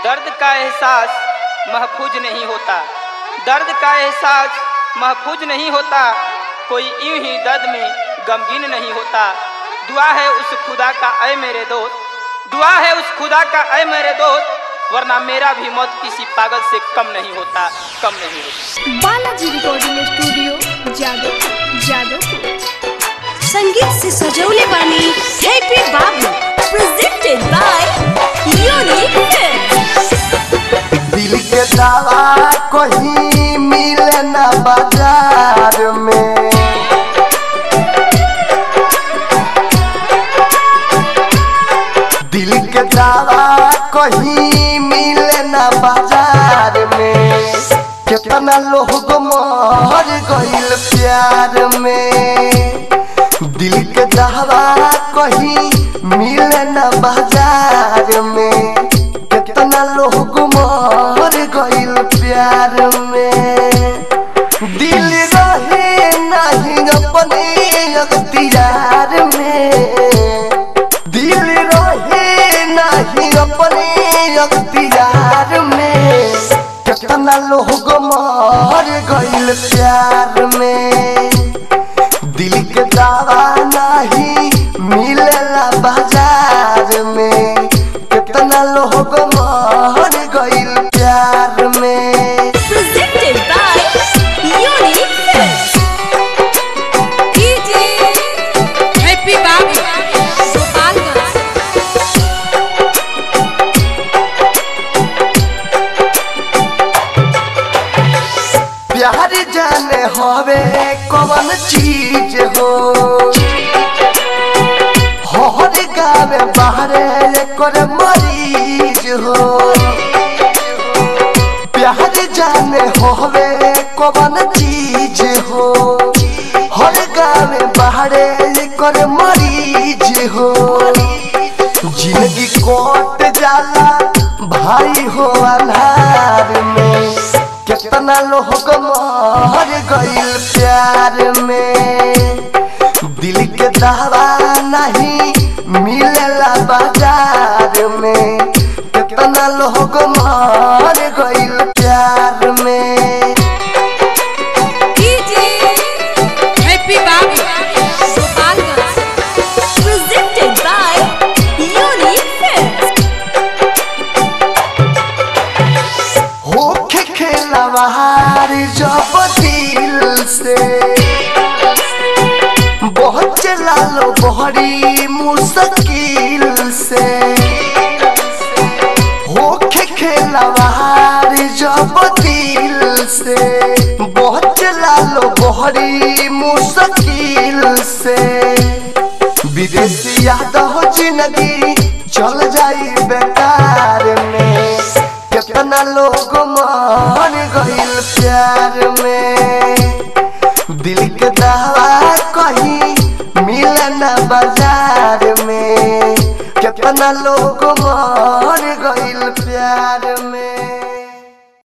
दर्द का एहसास महफूज नहीं होता दर्द का एहसास महफूज नहीं होता कोई यूं ही दर्द में गमगीन नहीं होता दुआ है उस खुदा का अय मेरे दोस्त दुआ है उस खुदा का अय मेरे दोस्त वरना मेरा भी मौत किसी पागल से कम नहीं होता कम नहीं होता बालाजी रिकॉर्डिंग स्टूडियो जादव जादव संगीत से सजौले बानी हैप्पी बाबू प्रेजेंटेड बाय यूनिक फिल्म्स दिल के दवा कहीं मिले न बाजार में दिल के दवा कहीं मिले न बाजार में कितना लोग मर गइल प्यार में दिल के दवा कहीं मिले न बाजार में कितना लोग मर गइल प्यार में दिल रहे नहीं अपने अख्तियार में दिल रहे नहीं अपने अख्तियार में कितना लोग मर गइल प्यार में दिल के दावा नहीं मिलेला बाजार में कितना लोग मर गइल प्यार में presented by unique films DJ Happy Babu Gopalganj प्यार जाने होवे कौन चीज हो हर गावे बाहरे कर मरीज हो प्यार जाने होवे कौन चीज हो हर गावे बाहरे कर मरीज हो जिंदगी कोट जाला भाई हो अनार में कितना लोग मर गइल प्यार में दिल के दावा नहीं मिलेला बाजार में कितना लोग मर गइल प्यार में DJ Happy Babu Gopalganj presented by unique films होके खेलवार जब दिल से बहुत चला लो बड़ी मुश्किल से होके खेलवार जब दिल से बहुत चला लो बड़ी मुश्किल से विदेशी याद हो जिंदगी चल जाई बेकार में कितना लोग मर गइल प्यार में दिल के दवा कहीं मिले न बाजार में कितना लोग मर